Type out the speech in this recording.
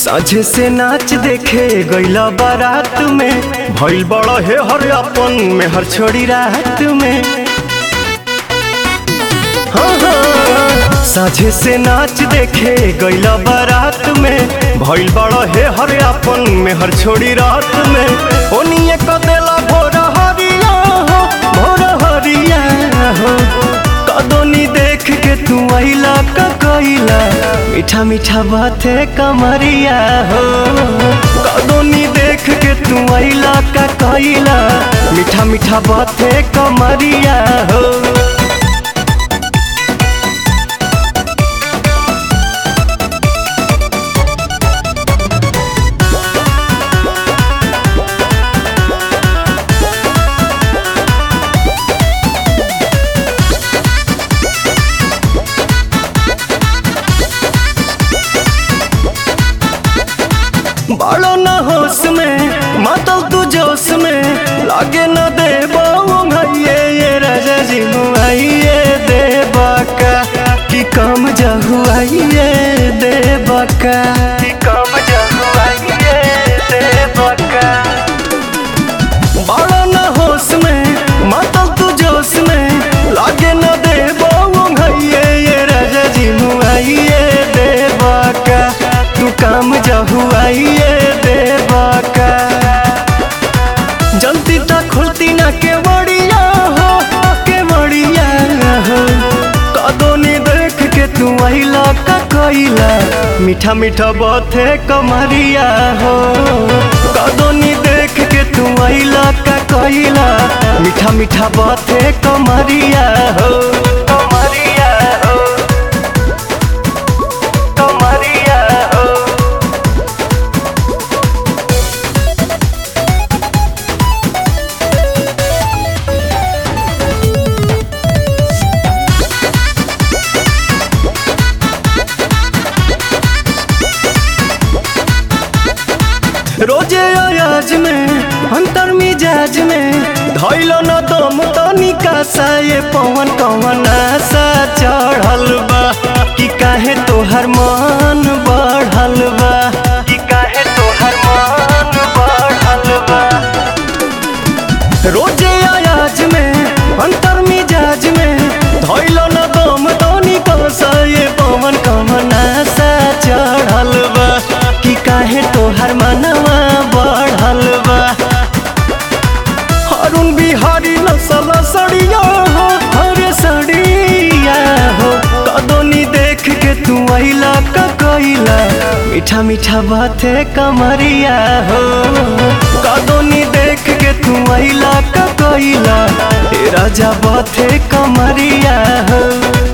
साझे से नाच देखे गईला बारात में भइल बड़ा हे हर अपन में हर छोड़ी रात में हाँ, हाँ, साझे से नाच देखे गईला बारात में भइल बड़ा हे हर अपन में हर छोड़ी रात में ओनिए क देला भोर हरिया हो भोर हरिया हो कदोनी देख के तू आइला का कइला मीठा मीठा बाते कमरिया हो कदोनी देख के तू आइला का कइला मीठा मीठा बाते कमरिया हो बालो न होश में मातल तू जोश में लागे न दे भैये ये राजा जी मुआइए दे बाका कि कम जहुआइए दे बाका कि कम जहुआइए दे बाका बालो न होश में मातल तू जोश में लागे न दे भैये ये राजा जी मुआइए दे बाका तू काम जहुआइए दे बाका जल्दी तक खुलती ना के बड़िया हो के बड़िया हो कदोनी देख के तू आइला का कइला मीठा मीठा बाते कमरिया हो कदोनी देख के तू आइला का कइला मीठा मीठा बाते कमरिया हो कमरिया हो कमरिया हो रोजे अयाज में अंतर मिजाज में धैलो न दम तनिका सा ये पवन कवन आशा चढ़ल बा कि काहे तोहर मन बढ़ल बा कि काहे तोहर मन बढ़ल बा रोजे अयाज में अंतर मिजाज में धैलो न दम तनिका सा ये पवन कवन आशा चढ़ल बा कि काहे तोहर मनवा बढ़ल बा अरुण बिहारी नसल सड़िया हो हरे सड़िया हो कदोनी देख के तू आइला का कइला मीठा मीठा बाते कमरिया हो कदोनी देख के तू आइला का कइला ए राजा बाते कमरिया हो